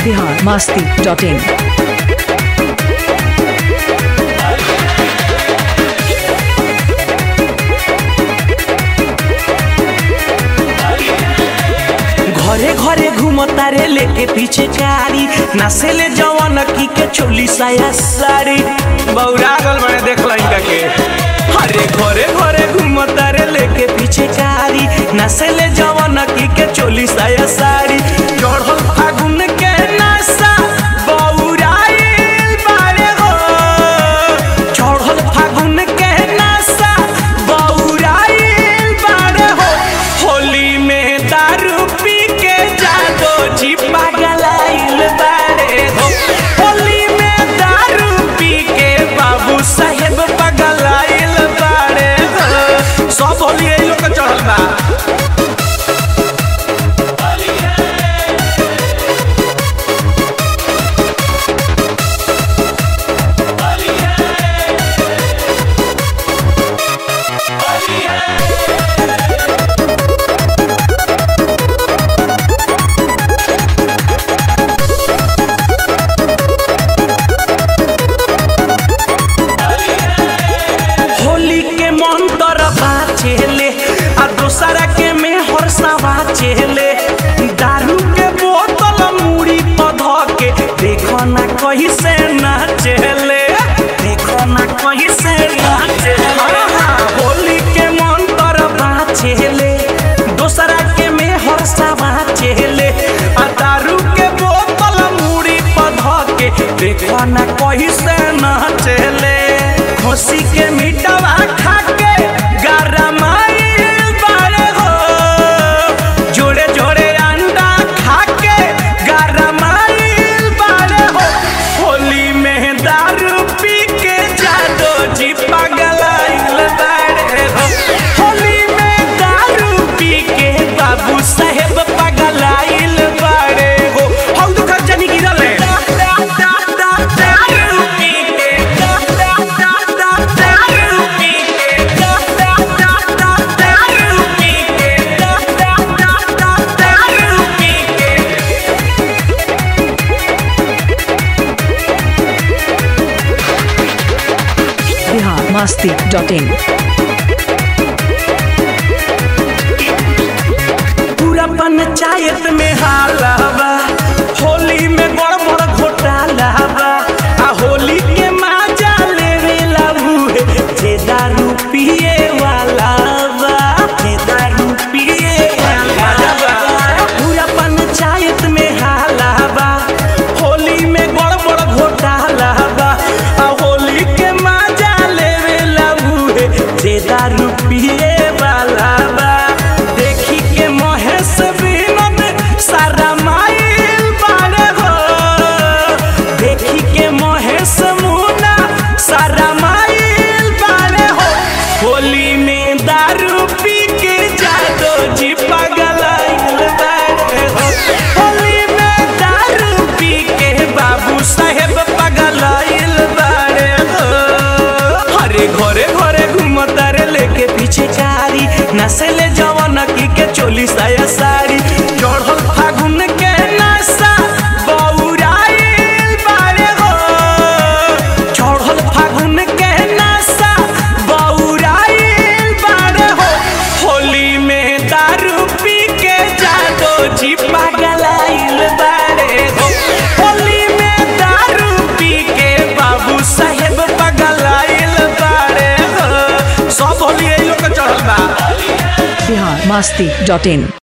Bihar Masti dot in घरे घरे घूमता रे लेके पीछे कारी नसेले जवान की के चोली साया साड़ी बौरा गल बने देख ला इनका के अरे घरे घरे घूमता रे लेके पीछे कारी नसेले जवान की के चोली साया साड़ी चढ़ल फागुन के नशा बौराइल बारे हो चढ़ल फागुन के नशा बौराइल बारे हो होली में दारू पी के जादो जी पागलाइल बारे हो होली में दारू पी के बाबू साहेब पगलाइल बारे हो सब होली यही लोग के चढ़ल बा होली के मंतर बाचेले आ दोसरा के में हर्षावा चेले दारू के बोतल मुड़ी पध के देखो ना कहीं से नाचेले देखो ना कहीं से नाचेले होली के मंतर बाचेले दोसरा के में हर्षावा चेले आ दारू के बोतल मुड़ी पध के देखो ना कहीं से नाचेले खुशी के मिटवा खा के गरमाइल बारे हो जोड़े जोड़े अंडा खा के गरमाइल बारे हो होली में दारू पी के जादो जी पगलाइल बारे हो होली में दारू पी के बाबू साहेब पगलाइल बारे हो हम तो खर्चा गिरल है दारू पी के दारू पी के दारू पी के दारू पी के बिहार मास्ती डॉट इन पूरा पंचायत में हालावा होली में गड़बड़ घोटाला बा आ होली के मजा लेवे लाबू जे दारू पिए वाला बा जे दारू पिए वाला बा पूरा पंचायत में हालावा होली में गड़बड़ घोटाला बा आ होली के मजा लेवे लाबू जे दारू पिए वाला बा देखी के महेश विनोद सारा माइल बारे हो देखी के महेश मुना सारा माइल बारे हो होली में दारू पी के जादो जी पगलाइल बारे हो होली में दारू पी के बाबू साहेब पगलाइल बारे हो हरे घरे घरे घूमता रे लेके पीछे कारी नसेले जवान की के चोली साया साड़ी चढ़ल फागुन के नशा बौराइल बारे हो चढ़ल फागुन के नशा बौराइल बारे हो होली में दारू पी के जादो जी पगलाइल बारे हो होली में दारू पी के बाबू साहेब पगलाइल बारे हो सब होली यही लोग के चढ़ल बा बिहार मास्ती डॉट इन